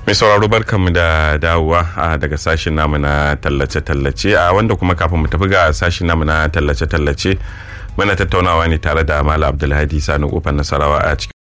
mai sauraro barkanmu da dawowa daga sashen namu na tallace-tallace a wanda kuma kafin mu tafi ga sashen namu na tallace-tallace muna tattaunawa ne tare da malam abdulhadi sani kofar nasarawa a cikin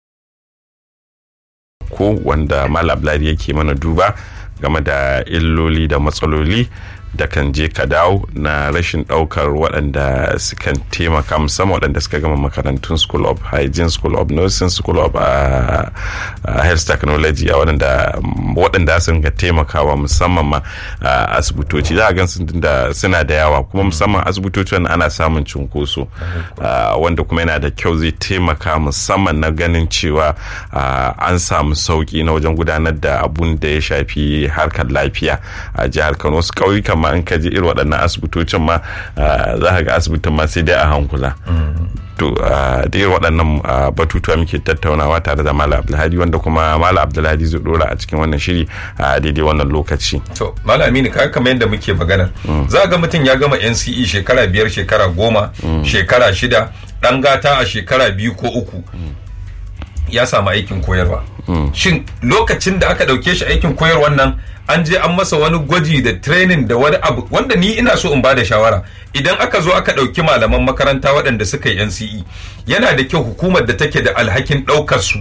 ko wanda malam abdulhadi yake mana duba game da illoli da matsaloli da kan je ka dawo na rashin daukar waɗanda sukan taimaka musamman waɗanda suka gama makarantun school of hygiene school of nursing school of uh, uh, health technology a waɗanda waɗanda sun ga taimakawa musamman ma uh, asibitoci za a gan da suna da yawa kuma musamman asibitocin ana samun cunkoso wanda kuma yana da kyau zai taimaka musamman na ganin cewa an samu sauki na wajen gudanar da abun da ya shafi harkar lafiya a jihar kano wasu ƙauyukan ma in ka je irin waɗannan asibitocin ma za ka ga asibitin ma sai dai a hankula to da irin waɗannan batutuwa muke tattaunawa tare da malam abdulhadi wanda kuma malam abdulhadi zai dora a cikin wannan shiri a daidai wannan lokaci to malam aminu ka kamar yadda muke magana za ga mutum ya gama nce shekara biyar shekara goma shekara shida ɗan gata a shekara biyu ko uku ya samu aikin koyarwa shin lokacin da aka ɗauke shi aikin koyarwan nan an je an masa wani gwaji da training da wani abu wanda ni ina so in bada shawara idan aka zo aka ɗauki malaman makaranta waɗanda suka yi NCE yana da kyau hukumar da take da alhakin ɗaukar su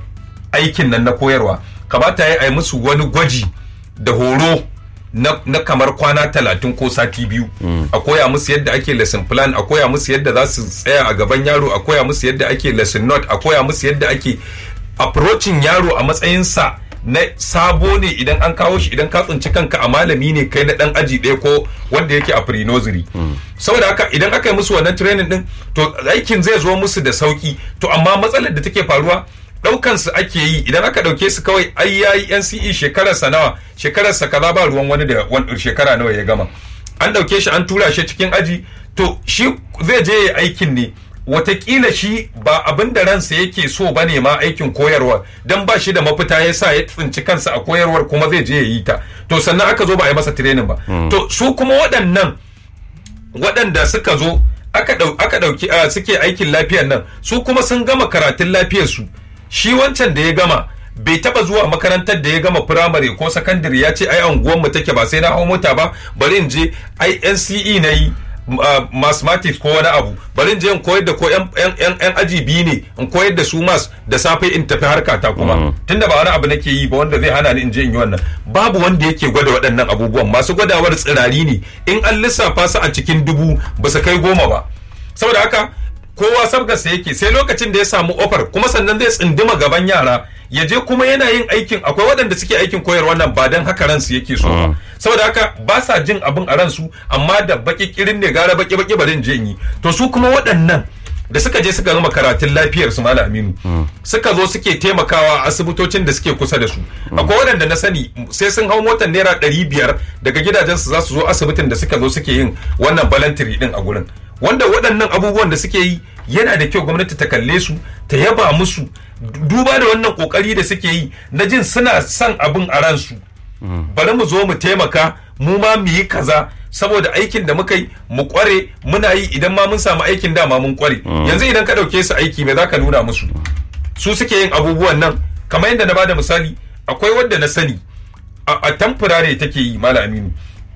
aikin nan na koyarwa kamata ya yi musu wani gwaji da horo na, na kamar kwana talatin ko sati biyu mm. a koya musu yadda ake lesson plan a koya musu yadda za su tsaya a gaban yaro a koya musu yadda ake lesson note a koya musu yadda ake approaching yaro a matsayinsa na sabo ne idan an kawo shi idan ka tsinci kanka a malami ne kai na dan aji ɗaya ko wanda yake a pre-nursery saboda haka idan aka yi musu wannan training din to aikin zai zo musu da sauki to amma matsalar da take faruwa daukan su ake yi idan aka dauke su kawai ai yayi NCE shekarar sa nawa shekarar sa kaza ba ruwan wani da shekara nawa ya gama an dauke shi an tura shi cikin aji to shi zai je ya aikin ne watakila shi ba abin da ransa yake so ba ne ma aikin koyarwa don ba shi da mafita ya sa ya tsinci kansa a koyarwar kuma zai je ya yi ta to sannan aka zo ba a yi masa training ba to su kuma waɗannan waɗanda suka zo aka ɗauki suke aikin lafiyar nan su kuma sun gama karatun lafiyar su shi wancan da ya gama bai taba zuwa makarantar da ya gama firamare ko sakandare ya ce ai anguwan mu take ba sai na hau mota ba bari in je ai NCE na yi Uh, mathematics ko wani abu bari in je in koyar da ko yan aji biyu ne in koyar da su mas da safe in tafi harka ta kuma mm. tunda ba wani abu nake yi ba wanda zai hana ni in je in yi wannan babu wanda yake gwada waɗannan abubuwan masu gwadawar tsirari ne in an lissafa su a cikin dubu ba su kai goma ba saboda haka kowa sabgarsa yake sai lokacin da ya samu ofar kuma sannan zai tsinduma gaban yara ya je kuma yana yin aikin akwai waɗanda suke aikin koyarwa nan ba don haka ransu yake so ba saboda haka ba sa jin abin a ransu amma da baki kirin ne gara baki baki bari je yi to su kuma waɗannan da suka je suka gama karatun lafiyar su malam aminu suka zo suke taimakawa a asibitocin da suke kusa da su akwai waɗanda na sani sai sun hau motar naira ɗari biyar daga gidajensu za su zo asibitin da suka zo suke yin wannan balantiri din a gurin wanda waɗannan abubuwan da suke yi yana da kyau gwamnati ta kalle su ta yaba musu duba da wannan kokari da suke yi na jin suna son abin a ransu bari mu zo mu taimaka mu ma mu yi kaza saboda aikin da muka yi mu kware muna yi idan ma mun samu aikin dama mun kware yanzu idan ka ɗauke su aiki me za ka nuna musu su suke yin abubuwan nan kamar yadda na bada misali akwai wanda na sani a tamfurare take yi mala aminu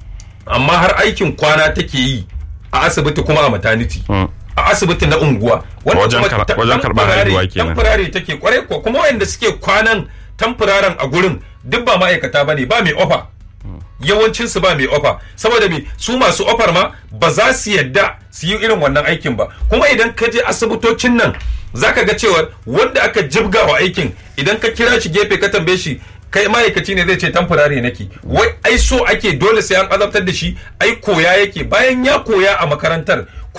amma har aikin kwana take yi a asibiti kuma a maternity a asibiti na unguwa wajen karɓar haihuwa kenan tamfurare take kwarai ko kuma wayanda suke kwanan tamfuraren a gurin duk ba ma'aikata bane ba mai ofa yawancin su ba mai ofa saboda me su masu ofar ma ba za su yadda su yi irin wannan aikin ba kuma idan ka je asibitocin nan zaka ga cewa wanda aka jibga wa aikin idan ka kira shi gefe ka tambaye shi kai ma'aikaci ne zai ce tamfurare nake wai ai so ake dole sai an azabtar da shi ai koya yake bayan ya koya a makarantar